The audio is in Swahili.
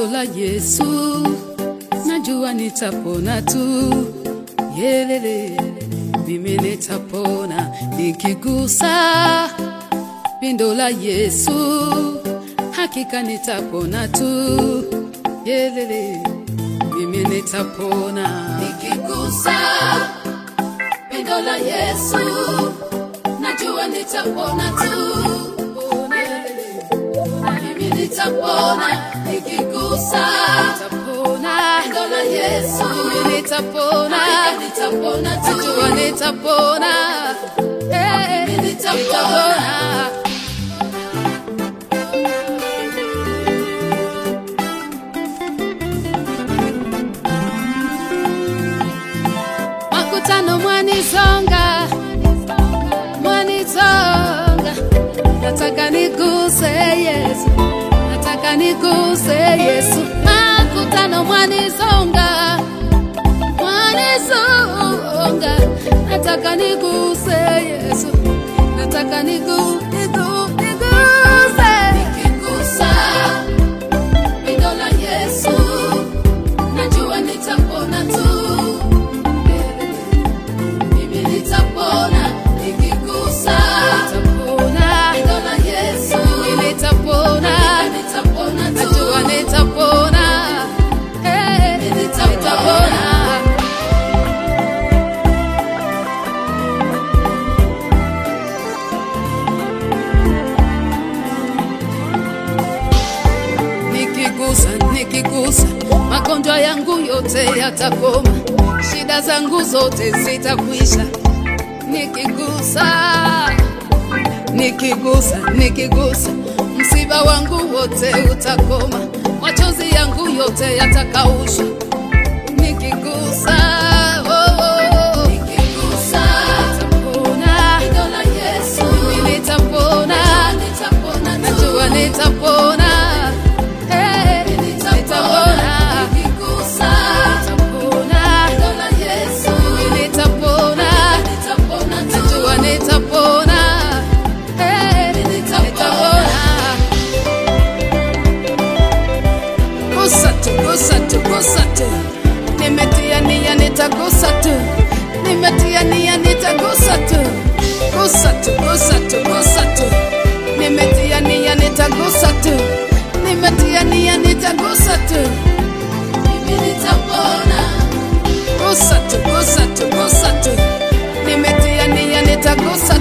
Pendo la Yesu najua nitapona tu, yelele, mimi nitapona nikigusa pindo la Yesu, hakika nitapona tu, yelele, mimi nitapona nikigusa pindo la Yesu, najua nitapona tu, yelele, mimi nitapona nikigusa nitapona pindo la Yesu, mimi nitapona nitapona tu, najua nitapona eh, mimi nitapona. makutano mwanizonga mwanizonga nataka niguse yesu nataka niguse yesu makutano mwanizonga mwanizonga nataka niguse yesu nataka nigu, nigu, niguse nikigusa pindo la yesu najua nitapona tu mimi nitapona nikigusa nitapona neno la Yesu mimi nitapona nitapona tu najua nitapona eh nitapona nikigusa nikigusa magonjwa yangu yote yatakoma shida zangu zote zitakwisha nikigusa nikigusa nikigusa msiba wangu wote utakoma machozi yangu yote yatakaushwa nikigusa oh, oh, oh. nikigusa nitapona neno la Yesu mimi nitapona nitapona najua nitapona Eh, nitapona nikigusa nitapona neno la Yesu mimi nitapona nitapona najua nitapona Eh, nitapona gusa tu, gusa tu, gusa tu. Nimetia nia nitagusa tu, nimetia nia nitagusa tu, gusa tu, gusa tu, gusa tu. Nimetia nia nitagusa tu, nimetia nia nitagusa tu, mimi nitapona. Gusa tu, gusa tu, gusa tu. Nimetia nia nitagusa